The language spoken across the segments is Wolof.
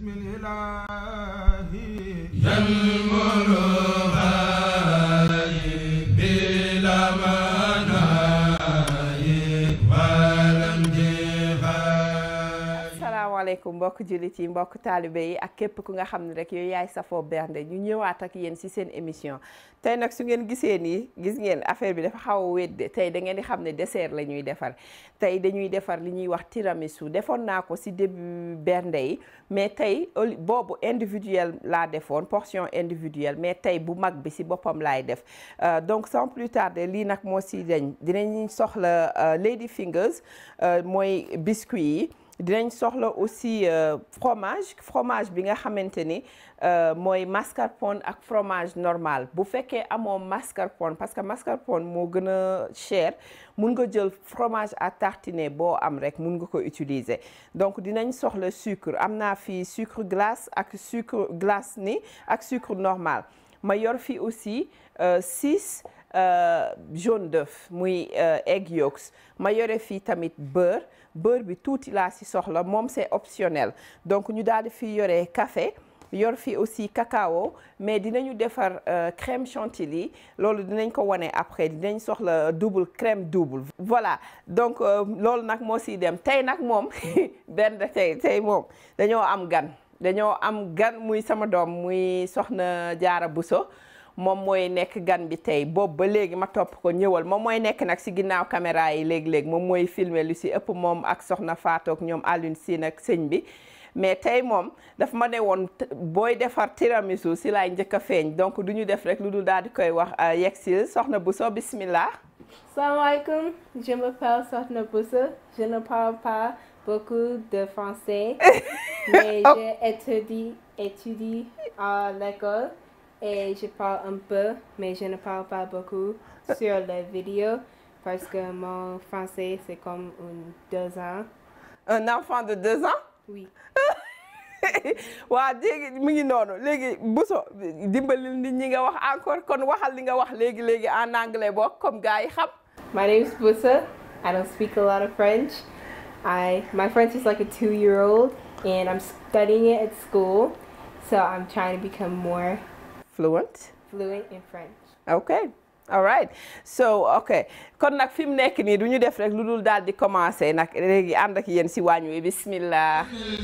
بسم الإله ينمر بلا مناي ولم جفاي asalaamaaleykum mbokk jullit yi mbokk taalibe yi ak képp ku nga xam ne rek yooyu yaay safoo bernde ñu ñëwaat ak yéen ci seen émission tey nag su ngeen gisee nii gis ngeen affaire bi dafa xaw a wédde tey da ngeen di xam ne dessert la ñuy defar tey dañuy defar li ñuy wax tiramisu defoon naa ko ci début bernde yi mais tey au- boobu individuel laa defoon portion individuelle mais tey bu mag bi ci boppam laay def Euh, donc sans plus tarder lii nag moo ci dañ dinañ soxla euh, lady fingers euh, mooy biscuit yi dinañ soxla aussi euh, fromage fromage bi nga xamante ni euh, mooy mascarpone ak fromage normal bu fekkee amoo mascarpone parce que mascarpone moo gën a cher mun nga jël fromage à tartiner boo am rek mun nga ko utiliser donc dinañ soxla sucre am naa fi sucre glace ak sucre glace ni ak sucre normal ma yor fi aussi euh, six euh, jaune d'œuf muy euh, egg yolks ma yore fii tamit beurre beurre bi tuuti laa ci soxla moom c'est optionnel donc ñu daal di fi yore café yor fi aussi cacao mais dinañu defar euh, crème chantilly loolu dinañ ko wane après dinañ soxla double crème double voilà donc euh, loolu nag moo siy dem tey nag moom benn tey tey moom dañoo am gan dañoo am gan muy sama doom muy soxna Jaara Buso moom mooy nekk gan bi tey boobu ba léegi ma topp ko ñëwal moom mooy nekk nag ci ginnaaw caméra yi léegi-léegi moom mooy filmer lu ci ëpp moom ak soxna Fatou ak ñoom Alioune Sine ak sëñ bi mais tey moom daf ma ne woon t- booy defar tiramisu ci laay njëkk a feeñ donc du ñu def rek lu dul daal di koy wax yegsil soxna Buso bismillah Salam alaikum, je m'appelle Sotna Boussa. Je ne parle pas beaucoup de français, mais j'ai étudié, étudié à l'école et je parle un peu, mais je ne parle pas beaucoup sur les vidéos parce que mon français c'est comme un deux ans. un enfant de deux ans Oui. waa léegi mu ngi noonu léegi Buso dimbalil nit ñi nga wax encore kon waxal li nga wax léegi léegi en anglais bokk comme gars yi xam My name is Boussa. I don't speak a lot of French. I my French is like a two-year-old, and I'm studying it at school, so I'm trying to become more fluent fluent in French. ok all right so ok kon nag fi mu nekk nii du ñu def rek lu dul daal di commencer nag léegi ànd ak yéen si waañ wi bismillah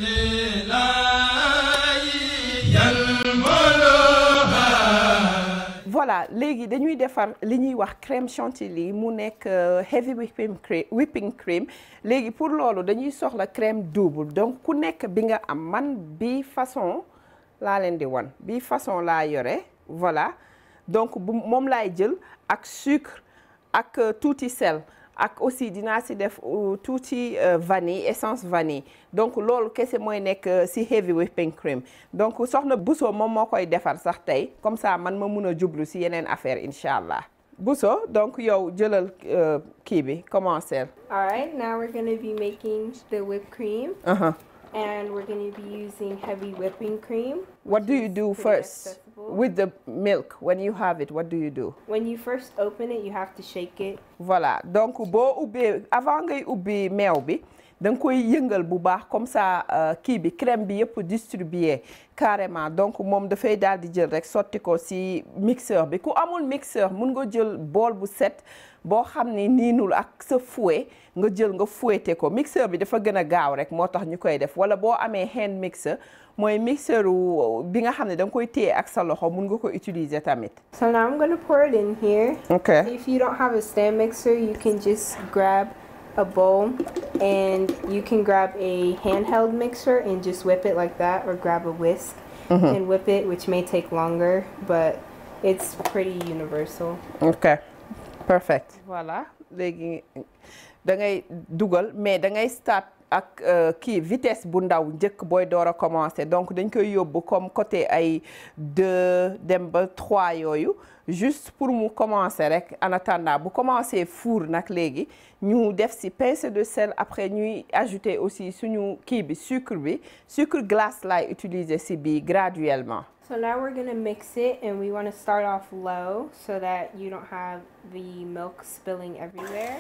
voilà léegi dañuy defar li ñuy wax crème chantilly mu nekk euh, heavy whipping cream whipping cream léegi pour loolu dañuy soxla crème double donc ku nekk bi nga am man bi façon laa leen di wan bi façon laa yore voilà donc bu moom laay jël ak sucre ak euh, tuuti sel ak aussi dinaa si def euh, tuuti euh, vanille essence vanille donc loolu kese mooy nekk euh, si heavy whipping cream donc soxna Bousso moom moo koy defar sax tey comme ça man ma mun a jublu si yeneen affaire incha allah Bousso donc yow jëlal euh, kii bi commencer. All right, now we're gonna be making the whipped cream, Uh-huh. and we're gonna be using heavy whipping cream. What do you do pretty first accessible. with the milk when you have it what do you do? When you first open it, you have to shake it. voilà donc boo ubbee avant ngay ubbi meew bi da nga koy yëngal bu baax comme ça euh, kii bi crème bi yëpp distribué carrément donc moom dafay daal di jël rek sotti ko ci mixeur bi ku amul mixeur mun nga jël bool bu set boo xam ni niinul ak sa fouet nga jël nga fouetté ko mixeur bi dafa gën a gaaw rek moo tax ñu koy def wala boo amee hand mixer mooy mixeur wu bi nga xam ne da nga koy téye ak sa loxo mun nga ko utiliser tamit. So now I'm gonna pour it in here. ok If you don't have a stand mixer, you can just grab a bowl and you can grab a handheld mixer and just whip it like that or grab a whisk and whip it, which may take longer, but it's pretty universal. ok perfect voilà léegi da ngay dugal mais da ngay start ak euh, kii vitesse bu ndaw njëkk booy door a commencer donc dañ koy yóbbu comme côté ay deux dem ba trois yooyu juste pour mu commencer rek en attendant bu commencer four nag léegi ñu def ci pincée de sel après ñuy ajouter aussi suñu kii bi sucre bi sucre glace laay utiliser ci bii graduellement So now we're gonna mix it and we wanna start off low so that you don't have the milk spilling everywhere.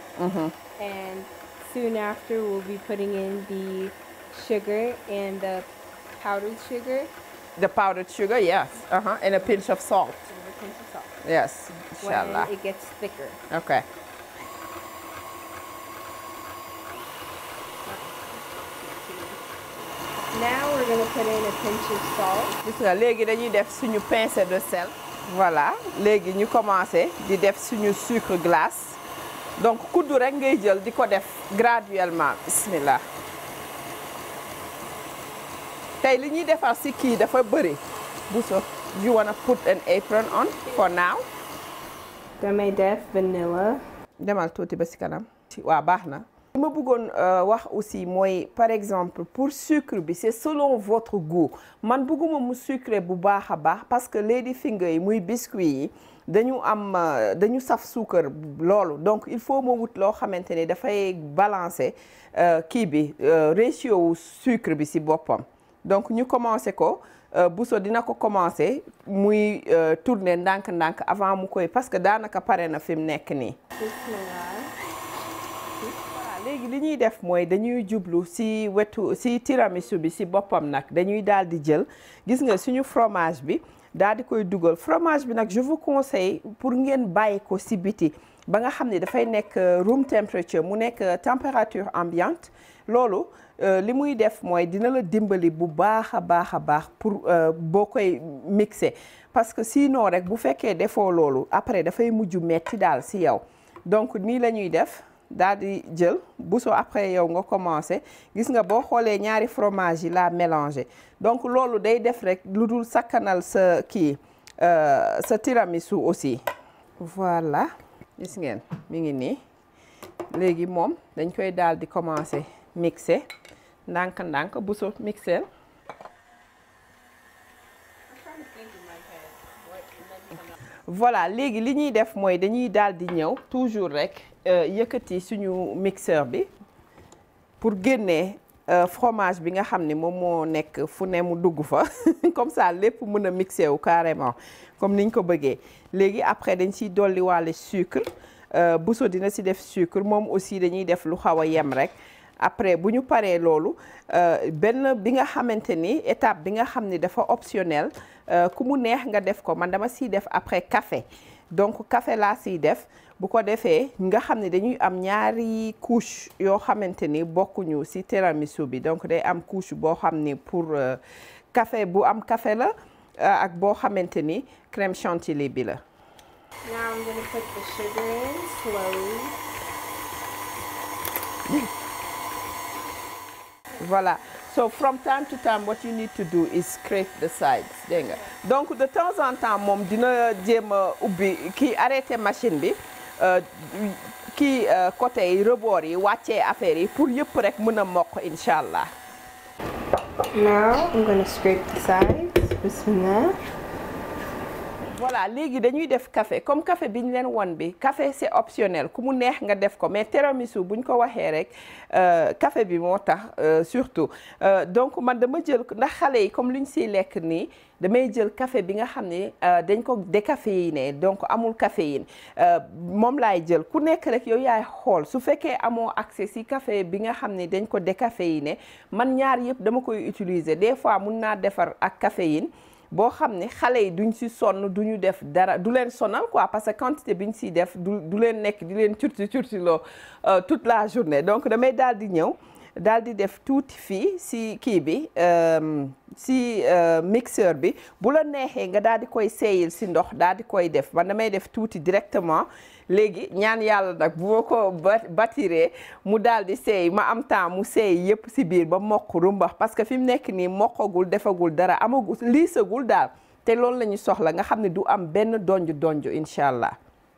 And soon after we'll be putting in the sugar and the powdered sugar the powdered sugar yes uh-huh. and a pinch of salt and a pinch of salt. yes When inshallah it gets thicker. okay Now we're gonna put in a pinch of salt. gis nga léegi dañuy def suñu pincée de sel voilà léegi ñu commencé di def suñu sucre glace donc kuddu rek ngay jël di ko def graduellement bismillah tey li ñuy defar si kii dafa bëri Bousso you wanna put an apron on for now Damay def vanilla. demal tuuti ba si kanam waaw baax na li ma bëggoon wax aussi mooy par exemple pour sucre bi c'est selon votre goût man bëgguma mu sucré bu baax a baax parce que lady finger yi muy biscuit yi dañu am dañu saf suukar loolu donc il faut ma wut loo xamante ne dafay balancer kii bi ratio wu sucre bi si boppam donc ñu commencé ko Bousso dina ko commencé muy tourner ndànk-ndànk avant mu koy parce que daanaka pare na fi mu nekk nii. Bismillah. voilà léegi li ñuy def mooy dañuy jublu si wetu si tiramisu bi si boppam nag dañuy daal di jël gis nga suñu fromage bi daal di koy dugal fromage bi nag je vous conseille pour ngeen bàyyi ko si biti ba nga xam ne dafay nekk room temperature mu nekk température ambiante loolu li muy def mooy dina la dimbali bu baax a baax a baax pour boo koy mixer parce que sinon rek bu fekkee defoo loolu après dafay mujj metti daal si yow donc nii la ñuy def daal di jël Bousso après yow nga commencé gis nga boo xoolee ñaari fromage yi laa mélangé donc loolu day def rek lu dul sakkanal sa kii sa tiramisu aussi voilà gis ngeen mi ngi nii léegi moom dañ koy daal di commencé mixer ndànk-ndànk Bousso mixer voilà léegi li ñuy def mooy dañuy daal di ñëw toujours rek yëkkati suñu mixeur bi pour génnee fromage bi nga xam ne moom moo nekk fu ne mu dugg fa comme ça lépp mën a mixé wu carrément comme niñ ko bëggee léegi après dañ ciy dolli wàlle sucre Bousso dina ci def sucre moom aussi dañuy def lu xaw a yem rek après bu ñu paree loolu benn bi nga xamante ni étape bi nga xam ni dafa optionnel ku mu neex nga def ko man dama siy def après café donc café laa siy def bu ko defee nga xam ne dañuy am ñaari couche yoo xamante ni bokkuñu ci tiramisu bi donc day am couche boo xam ni pour café bu am café la ak boo xamante ni crème chantilly bi la. Now I'm gonna put the sugar in slowly. Voilà. So from time to time what you need to do is scrape the sides dégg nga donc de temps en temps moom dina jéem a ubbi kii arrêté machine bi kii côté yi rebord yi wàccee affaire yi pour yëpp rek mën a mokk incha allah. Now I'm gonna scrape the sides. Bismillah. voilà léegi dañuy def café comme café bi ñu leen won bi café c'est optionnel ku mu neex nga def ko mais tiramisu bu ñu ko waxee rek café bi moo tax surtout donc man dama jël ndax xale yi comme lu ñu siy lekk nii damay jël café bi nga xam ne dañ ko décaféiné donc amul caféine moom laay jël ku nekk rek yow yaay xool su fekkee amoo accès si café bi nga xam ne dañ ko décaféiné man ñaar yëpp dama koy utiliser des fois mun naa defar ak caféine boo xam ne xale yi duñ ci sonn duñu def dara du leen sonal quoi parce que quantité bi ñu ciy def du du leen nekk di leen curti curti loo toute la journée donc damay daal di ñëw daal di def tuuti fii ci kii bi ci mixeur bi bu la neexee nga daal di koy seeyil ci ndox daal di koy def man damay def tuuti directement léegi ñaan yàlla nag bu ma ko batiree mu daal di seey ma am temps mu seey yépp ci biir ba mokk rumbax parce que fi mu nekk nii mokkagul defagul dara amagul liisagul daal te loolu la ñu soxla nga xam ne du am benn donj donj incha allah.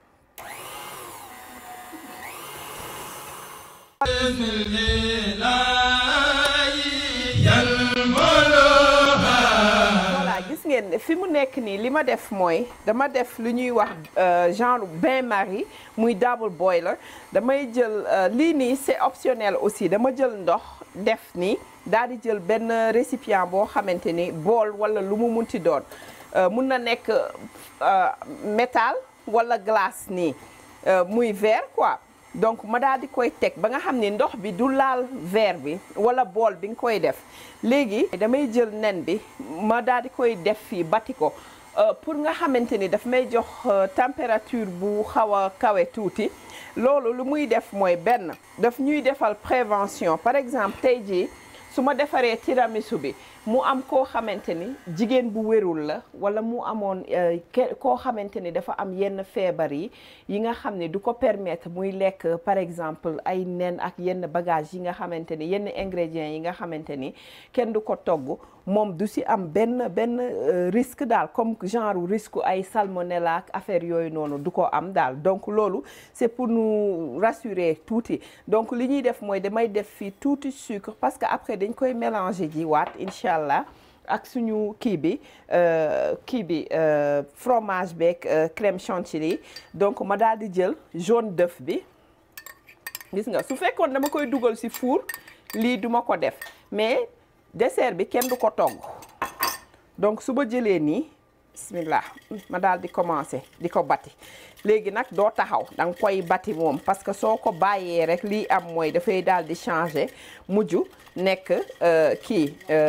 voilà gis ngeen ne fi mu nekk nii li ma def mooy dama def lu ñuy wax genre bain-marie muy double boiler damay jël lii nii c'est optionnel aussi dama jël ndox def nii daal di jël benn récipient boo xamante ni bool wala lu mu munti doon mun na nekk métal wala glace nii muy verre quoi donc ma daal di koy teg ba nga xam ne ndox bi du laal verre bi wala bool bi nga koy def léegi damay jël nen bi ma daal di koy def fii bati ko pour nga xamante ni daf may jox température bu xaw a kawe tuuti loolu lu muy def mooy benn daf ñuy defal prévention par exemple tey jii su ma defaree tiramisu bi mu am koo xamante ni jigéen bu wérul la wala mu amoon koo xamante ni dafa am yenn feebar yi yi nga xam ne du ko permettre muy lekk par exemple ay nen ak yenn bagage yi nga xamante ni yenn ingrédients yi nga xamante ni kenn du ko togg moom du si am benn benn risque daal comme genre risque ay salmonella ak affaire yooyu noonu du ko am daal donc loolu c'est pour nous rassurer tuuti donc li ñuy def mooy damay def fii tuuti sucre parce que après dañ koy mélanger ji waat incha allah ak suñu kii bi kii bi fromage beeg crème chantilly donc ma daal di jël jaune d'œuf bi gis nga su fekkoon dama koy dugal ci four lii duma ko def mais dessert bi kenn du ko togg donc su ma jëlee nii bismillah ma daal di commencer di ko bati léegi nag doo taxaw da nga koy bati moom parce que soo ko bàyyee rek lii am mooy dafay daal di changer mujj nekk kii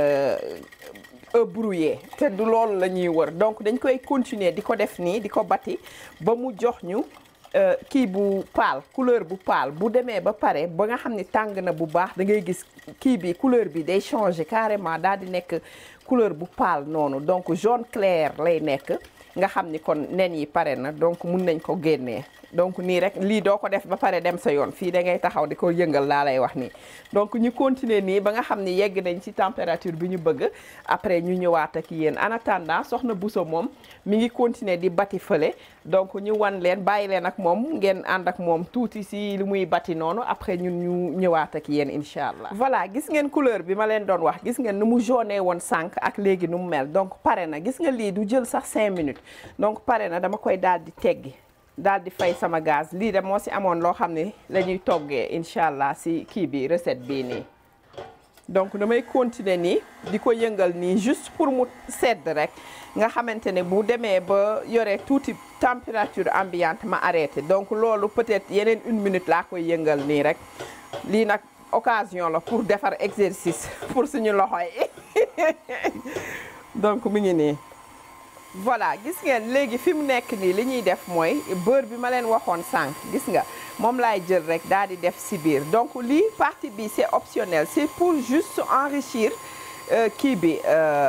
œuf brouillé te du loolu la ñuy wër donc dañ koy continuer di ko def nii di ko bati ba mu jox ñu kii bu paal couleur bu paal bu demee ba pare ba nga xam ni tàng na bu baax da ngay gis kii bi couleur bi day changer carrément daal di nekk couleur bu paal noonu donc jaune clair lay nekk nga xam ni kon nen yi pare na donc mun nañ ko génnee donc nii rek lii doo ko def ba pare dem sa yoon fii da ngay taxaw di ko yëngal laa lay wax nii donc ñu continuer nii ba nga xam ni yegg nañ ci température bi ñu bëgg après ñu ñëwaat ak yéen en attendant soxna Bousso moom mi ngi continuer di bati fële donc ñu wan leen bàyyi leen ak moom ngeen ànd ak moom tuuti si li muy bati noonu après ñun ñu ñëwaat ak yéen incha allah. voilà gis ngeen couleur bi ma leen doon wax gis ngeen nu mu jaune woon sànq ak léegi nu mu mel donc pare na gis nga lii du jël sax 5 minutes donc pare na dama koy daal di teggi. daal di fay sama gaz lii de moo si amoon loo xam ne la ñuy toggee incha allah si kii bi recette bii nii donc damay continuer nii di ko yëngal nii juste pour mu sedd rek nga xamante ne bu demee ba yore tuuti température ambiante ma arrêté donc loolu peut-être yeneen une minute laa koy yëngal nii rek lii nag occasion la pour defar exercice pour suñu loxo yi donc mi ngi nii voilà gis ngeen léegi fi mu nekk nii li ñuy def mooy beurre bi ma leen waxoon sànq gis nga moom laay jël rek daal di def si biir donc lii partie bi c'est optionnel c'est pour juste enrichir kii bi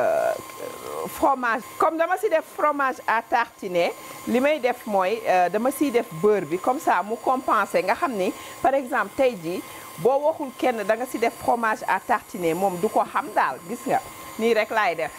fromage comme dama si def fromage à tartiner li may def mooy dama siy def beurre bi comme ça mu compenser nga xam ni par exemple tey jii boo waxul kenn da nga si def fromage à tartiner moom du ko xam daal gis nga nii rek laay def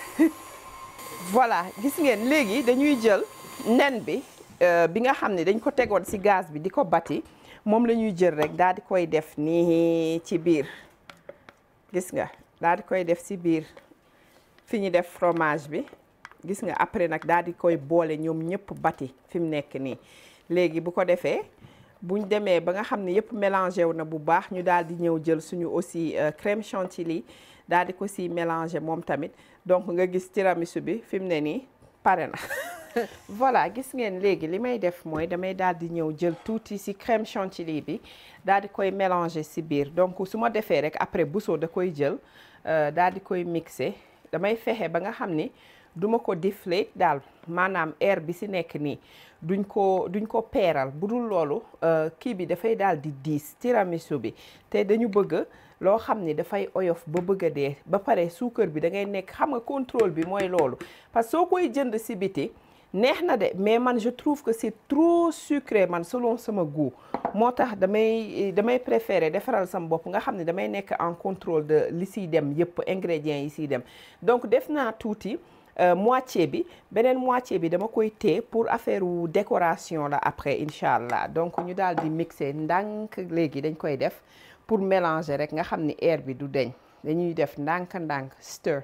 voilà gis ngeen léegi dañuy jël nen bi bi nga xam ne dañ ko tegoon ci gaz bi di ko bati moom la ñuy jël rek daal di koy def nii ci biir gis nga daal di koy def ci biir fi ñu def fromage bi gis nga après nag daal di koy boole ñoom ñëpp bati fi mu nekk nii léegi bu ko defee buñ demee ba nga xam ne yëpp mélangé wu na bu baax ñu daal di ñëw jël suñu aussi crème chantilly daal di ko si mélanger moom tamit donc nga gis tiramisu bi fi mu ne nii pare na voilà gis ngeen léegi li may def mooy damay daal di ñëw jël tuuti si crème chantilly bi daal di koy mélanger si biir donc su ma defee rek après Bousso da koy jël daal di koy mixer damay fexe ba nga xam ni duma ko deflate daal maanaam air bi si nekk nii duñ ko duñ ko peeral bu dul loolu kii bi dafay daal di diis tiramisu bi te dañu bëgg loo xam ni dafay oyof ba bëgg a dee ba pare suukar bi da ngay nekk xam nga contrôle bi mooy loolu parce que soo koy jënd si biti neex na de mais man je trouve que c'est trop sucré man selon sama goût moo tax damay damay préférer defaral sama bopp nga xam ne damay nekk en contrôle de li siy dem yëpp ingrédients yi siy dem donc def naa tuuti moitié bi beneen moitié bi dama koy téye pour affaire wu décoration la après incha allah donc ñu daal di mixer ndànk léegi dañ koy def pour mélanger rek nga xam ni air bi du deñ dañuy def ndànk-ndànk stir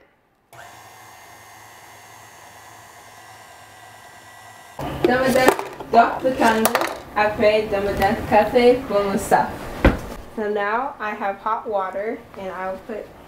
dama def dox bu tàng après dama def café ba mu saf. So now I have hot water and I'll put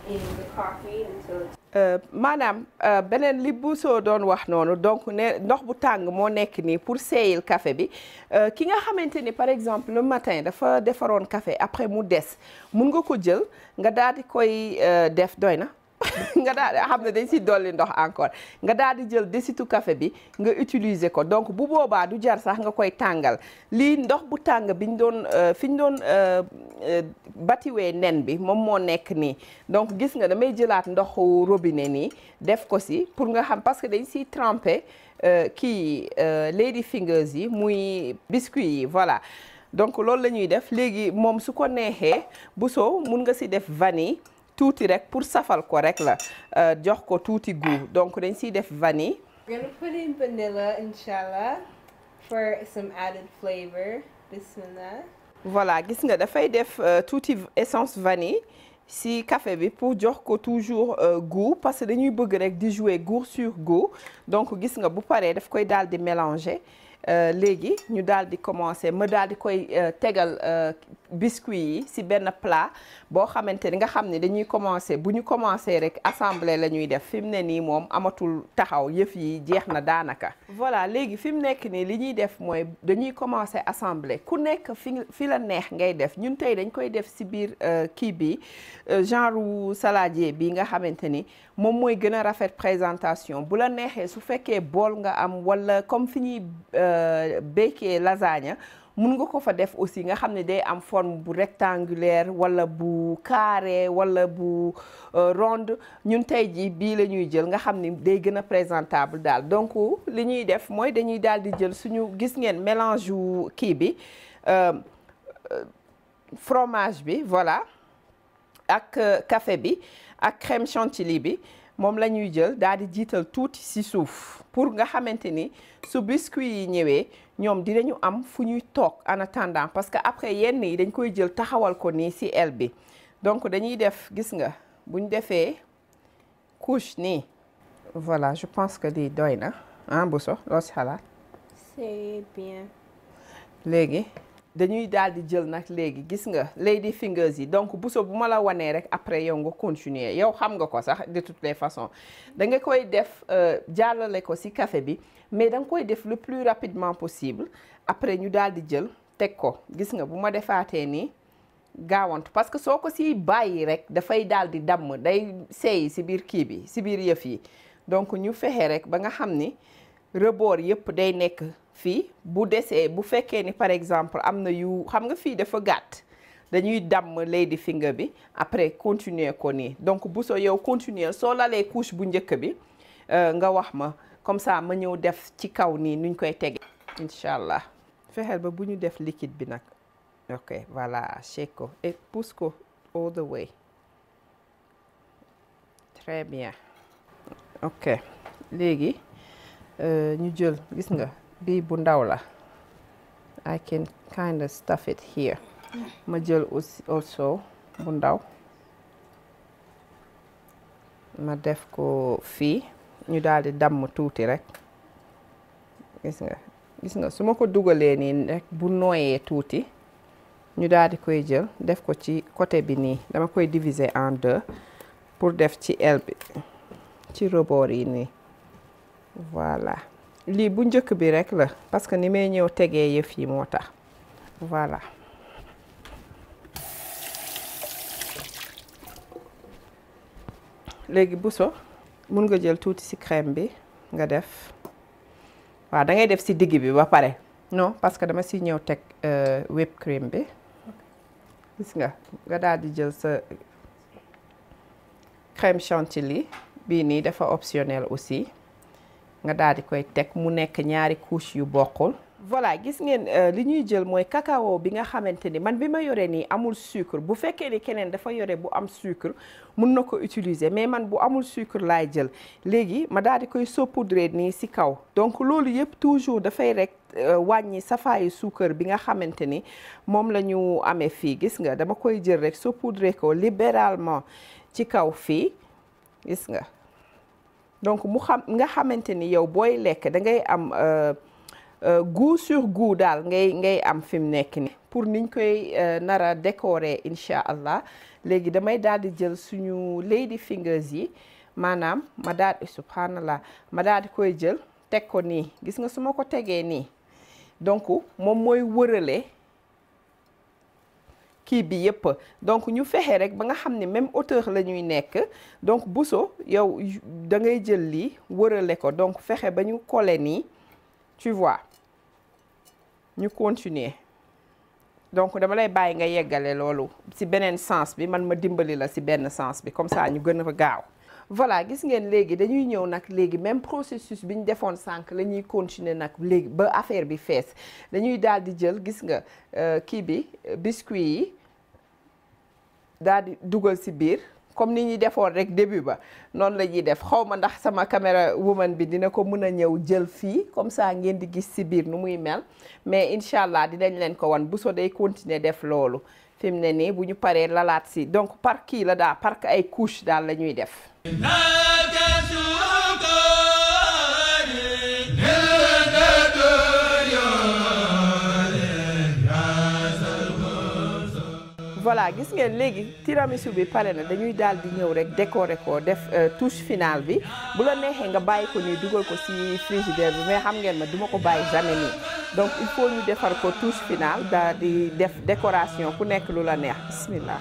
in the coffee until it's Euh, maanaam euh, beneen li bu soo doon wax noonu donc ne ndox bu tàng moo nekk nii pour seeyil café bi euh, ki nga xamante ni par exemple le matin dafa defaroon café après mu des mun nga ko jël nga daal di koy euh, def doy na nga daal di xam ne dañ si dolli ndox encore nga daal di jël desitu café bi nga utiliser ko donc bu boobaa du jar sax nga koy tàngal lii ndox bu tàng bi ñu doon euh, fi ñu doon euh, euh, batiwee nen bi moom moo nekk nii donc gis nga damay jëlaat ndoxu robinet nii def ko si pour nga xam parce que dañ siy trempé euh, kii euh, lady fingers yi muy biscuit yi voilà donc loolu la ñuy def léegi moom su ko neexee bu soo mun nga si def vanille tuuti rek pour safal ko rek la euh, jox ko tuuti goût donc dañ siy def vanille We're gonna put in vanilla, inshallah, for some added flavor. Bismillah. voilà gis nga dafay def euh, tuuti essence vanille si café bi pour jox ko toujours euh, goût parce que dañuy bëgg rek di jouer goût sur goût donc gis nga bu paree daf koy daal di mélanger euh, léegi ñu daal di commencer ma daal di koy euh, tegal euh, biscuit yi si benn plat boo xamante ni nga xam ne dañuy commencer bu ñu commencer rek assembler la ñuy def fi mu ne nii moom amatul taxaw yëf yi jeex na daanaka. voilà léegi fi mu nekk nii li ñuy def mooy dañuy commencer assembler ku nekk fi fi la neex ngay def ñun tey dañ koy def si biir euh, kii bi euh, genre saladier bi nga xamante ni moom mooy gën a rafet présentation bu la neexee su fekkee bool nga am wala comme fi ñuy euh, béykee lasagne mun nga ko fa def aussi nga xam ne day am forme bu rectangulaire wala bu carré wala bu euh, ronde ñun tey jii bii la ñuy jël nga xam ni day gën a présentable daal donc li ñuy def mooy dañuy daal di jël suñu gis ngeen mélange wu kii bi euh, euh, fromage bi voilà ak euh, café bi ak crème chantilly bi moom la ñuy jël daal di jiital tuuti ci suuf pour nga xamante ni su biscuit yi ñëwee ñoom dinañu am fu ñuy toog en attendant parce que après yenn yi dañ koy jël taxawal ko nii ci aile bi donc dañuy def gis nga bu ñu defee couche nii voilà je pense que lii doy na ah bu so loo ci xalaat C'est bien. léegi dañuy daal di jël nag léegi gis nga lady fingers yi donc buso bu ma la wanee rek après yow nga continuer yow xam nga ko sax de toutes les façons da nga koy def euh, jàllale ko ci café bi mais da nga koy def le plus rapidement possible après ñu daal di jël teg ko gis nga bu ma defaatee nii gaawantu parce que soo ko ci bàyyi rek dafay daal di damm day seey ci biir kii bi ci biir yëf yi donc ñu fexe rek ba nga xam ni rebord yëpp day nekk fii bu desee bu fekkee ni par exemple am na yu xam nga fii dafa gàtt dañuy damm lady finger bi après continuer ko nii donc bu soo yow continuer soo lalee couche bu njëkk bi euh, nga wax ma comme ça ma ñëw def ci kaw nii nuñ koy tege incha allah fexeel ba bu ñu def liquide bi nag ok voilà shake ko et pousse ko all the way très bien ok léegi euh, ñu jël gis nga bii bu ndaw la I can kind of stuff it here ma jël aussi also bu ndaw ma def ko fii ñu daal di damm tuuti rek gis nga gis nga su ma ko dugalee nii rek bu nooyee tuuti ñu daal di koy jël def ko ci côté bi nii dama koy diviser en deux pour def ci aile bi ci rebord yi nii voilà lii bu njëkk bi rek la parce que ni may ñëw tegee yëf yi moo tax voilà léegi buso mun nga jël tuuti ci crème bi nga def waaw da ngay def ci digg bi ba pare non parce que dama ci ñëw teg euh, whipped cream bi gis nga nga daal di jël sa crème chantilly bii nii dafa optionnel aussi nga daal di koy teg mu nekk ñaari couche yu bokkul voilà gis ngeen li ñuy jël mooy cacao bi nga xamante ni man bi ma yore nii amul sucre bu fekkee ni keneen dafa yore bu am sucre mun na ko utiliser mais man bu amul sucre laay jël léegi ma daal di koy saupoudrer nii ci kaw donc loolu yëpp toujours dafay rek wàññi safaayu suukar bi nga xamante ni moom la ñu amee fii gis nga dama koy jël rek saupoudrer ko libéralement ci kaw fii gis nga donc mu xam nga xamante ni yow booy lekk da ngay am goût sur goût daal ngay ngay am fi mu nekk ni pour niñ koy nar a décorer incha allah léegi damay daal di jël suñu lady fingers yi maanaam ma daal di subhanallah ma daal di koy jël teg ko nii gis nga su ma ko tegee nii donc moom mooy wërale kii bi yëpp donc ñu fexe rek ba nga xam ne même hauteur la ñuy nekk donc buso yow da ngay jël lii wërale ko donc fexe ba ñu coller nii tu vois ñu continuer donc dama lay bàyyi nga yeggale loolu ci beneen sens bi man ma dimbali la ci benn sens bi comme ça ñu gën a gaaw voilà gis ngeen léegi dañuy ñëw nag léegi même processus bi ñu defoon sànq la ñuy continuer nag léegi ba affaire bi fees dañuy daal di jël gis nga kii bi biscuit yi daal di dugal ci biir comme ni ñuy defoon rek début ba noonu la ñuy def xaw ma ndax sama caméra woman bi dina ko mën a ñëw jël fii comme ça ngeen di gis ci biir nu muy mel mais incha allah dinañ leen ko wan bu so day continuer def loolu fi mu ne nii bu ñu paree lalaat ci donc par kii la daal par ay couche daal la ñuy def. voilà gis ngeen léegi tiramisu bi pare na dañuy daal di ñëw rek décorer ko def touche finale bi bu la neexee nga bàyyi ko nii dugal ko ci frigidaire bi mais xam ngeen ma duma ko bàyyi jamais nii donc il faut ñu defar ko touche finale daal di def décoration ku nekk lu la neex bismillah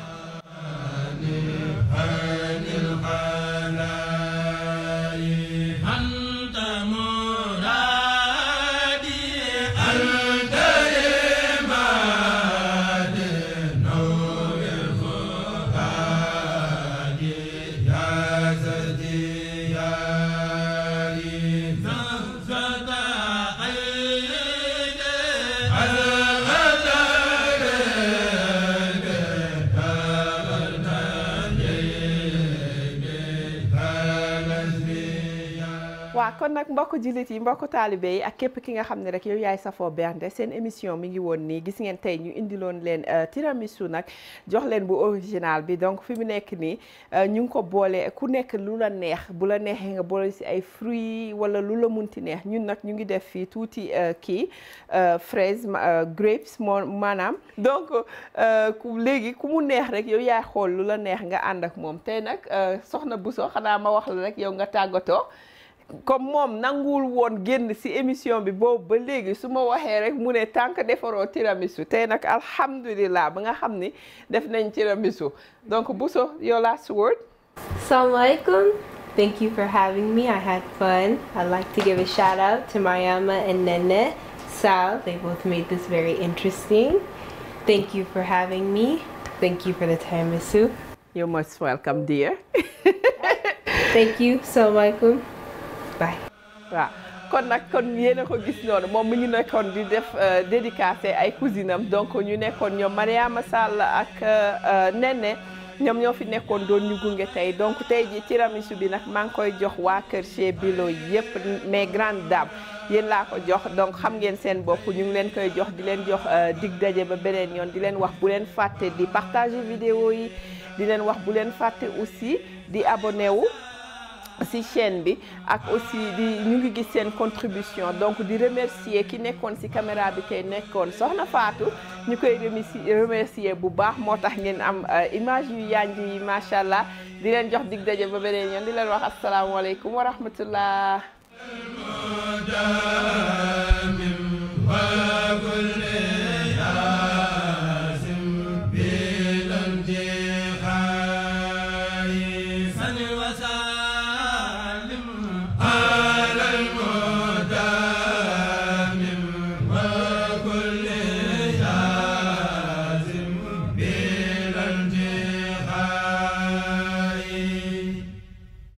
waaw kon nag mbokk jullit yi mbokk taalibe yi ak képp ki nga xam ne rek yow yaay safoo bernde seen émission mi ngi woon nii gis ngeen tey ñu indiloon leen tiramisu nag jox leen bu original bi donc fi mu nekk nii ñu ngi ko boole ku nekk lu la neex bu la neexee nga boole si ay fruits wala lu la munti neex ñun nag ñu ngi def fii tuuti kii fraise grapes moo maanaam donc ku léegi ku mu neex rek yow yaay xool lu la neex nga ànd ak moom tey nag soxna Bousso xanaa ma wax la rek yow nga tàggatoo comme moom nanguwul woon génn ci émission bi boobu ba léegi su ma waxee rek mu ne tànk defaroo tiramisu tey nag alhamdulilah ba nga xam ni def nañ tiramisu donc Bousso your last word. Assalamualaikum. Thank you for having me. I had fun. I'd like to give a shout out to Mariama and Nene Sal. They both made this very interesting. Thank you for having me. Thank you for the tiramisu. You're most welcome dear. Thank you. Assalamualaikum. Bye. waaw kon nag kon yéen a ko gis noonu moom mi ngi nekkoon di def dédicacé ay cousine am donc ñu nekkoon ñoom Mariama Sall ak Nene ñoom ñoo fi nekkoon doon ñu gunge tey donc tey ji tiramisu bi nag maa ngi koy jox waa kër chez Bilo yëpp mes grandes dames yéen laa ko jox donc xam ngeen seen bopp ñu ngi leen koy jox di leen jox dig daje ba beneen yoon di leen wax bu leen fàtte di partager vidéo yi di leen wax bu leen fàtte aussi di abonné wu ci chaîne bi ak aussi di ñu ngi gis seen contribution donc di remercier ki nekkoon ci caméra bi tey nekkoon soxna Fatou ñu koy remercier remercier bu baax moo tax ngeen am image yu yanj yi macha allah di leen jox dig daje ba beneen yoon di leen wax asalaamaaleykum wa rahmatullah